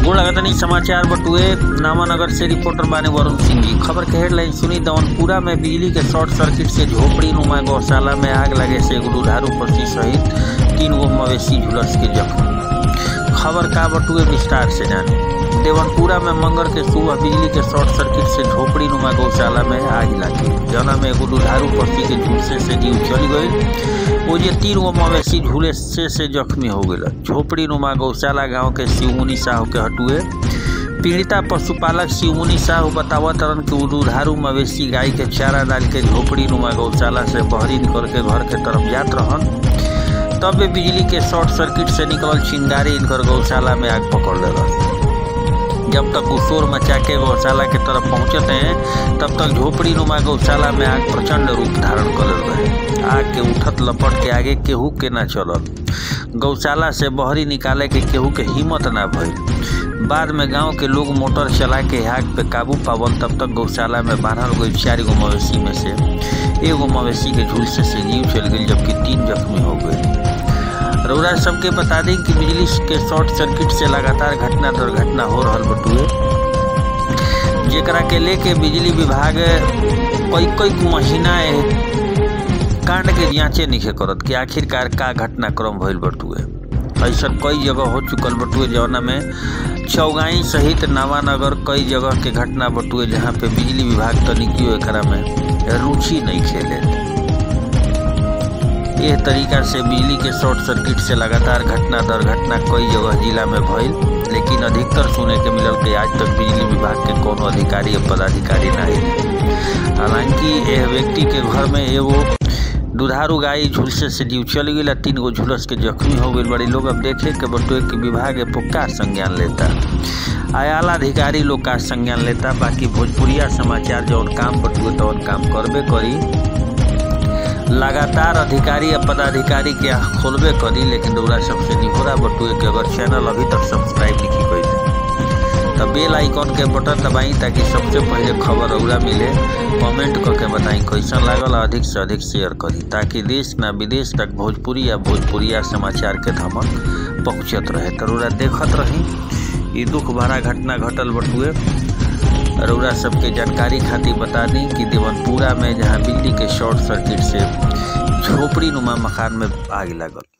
गोड़ लगतनी समाचार बटुए नामानगर से रिपोर्टर बाने वरुण सिंह जी खबर के हेडलाइन सुनी दवनपुरा में बिजली के शॉर्ट सर्किट से झोपड़ी नुमा गौशाला में आग लगे से एगो दुधारू पशु सहित तीन गो मवेशी झुलस के जख्म खबर का बटुए विस्तार से जाने देवनपुरा में मंगल के सुबह बिजली के शॉर्ट सर्किट से झोपड़ी नुमा गौशाला में आग लगी जना में एगो दुधारू पक्षी के झुलसे से जीव चल गई वो जे तीन गो मवेशी झूले से से जख्मी हो गए झोपड़ी नुमा गौशाला गांव के शिवमुनि साहू के हटुए पीड़िता पशुपालक शिवमुनि साहू बतावत रन कि दुधारू मवेशी गाय के चारा डाल के झोपड़ी नुमा गौशाला से बहरी निकल के घर के तरफ जात रहन तब वे बिजली के शॉर्ट सर्किट से निकलल चिंगारी इनकर गौशाला में आग पकड़ ले जब तक वो शोर मचा के गौशाला के तरफ पहुंचते हैं तब तक झोपड़ी नुमा गौशाला में आग प्रचंड रूप धारण कर रहे आग के उठत लपट के आगे केहू के ना चलल गौशाला से बहरी निकाले के केहू के हिम्मत ना भइल बाद में गांव के लोग मोटर चला के आग पे काबू पावल तब तक गौशाला में बारह गई चार गो मवेशी में से एगो मवेशी के झुलसे से जीव चल गई जबकि तीन जख्मी हो गए रउरा सबके बता दें कि बिजली के शॉर्ट सर्किट से लगातार घटना दुर्घटना हो रहा बटुए जेकरा के लेके बिजली विभाग कई कई महीना कांड के जांचे नहीं करत कि आखिरकार का घटनाक्रम भइल बटुए ऐसा कई जगह हो चुकल बटुए जौना में चौगाई सहित नावानगर कई जगह के घटना बटुए जहाँ पे बिजली विभाग तनिकियो एकरा में रुचि नहीं खेले यह तरीका से बिजली के शॉर्ट सर्किट से लगातार घटना दुर्घटना कई जगह जिला में भइल लेकिन अधिकतर सुने के मिलल कि आज तक बिजली विभाग के कोनो अधिकारी या पदाधिकारी ना है हालांकि यह व्यक्ति के घर में एगो दुधारू गाय झुलसे से जीव चल गई तीन गो झुलस के जख्मी हो गई बड़ी लोग अब देखे के बटुए के विभाग का संज्ञान लेता आयाला अधिकारी लोग का संज्ञान लेता बाकी भोजपुरिया समाचार जौन काम बटुए तो काम करबे करी लगातार अधिकारी या पदाधिकारी के आँख खोलबे करी लेकिन रउरा सबसे निहोरा बटुए के अगर चैनल अभी तक सब्सक्राइब लिखी कैले तो बेल आइकॉन के बटन दबाई ताकि सबसे पहले खबर रउरा मिले कमेंट करके बताई कैसन लागल अधिक से अधिक शेयर करी ताकि देश ना विदेश तक भोजपुरी या भोजपुरिया समाचार के धमक पहुँचत रहे तो रउरा देखत रही ये दुख भरा घटना घटल बटुए रउरा सबके जानकारी खातिर बता दी कि देवनपुरा में जहाँ बिजली के शॉर्ट सर्किट से झोपड़ी नुमा मकान में आग लगल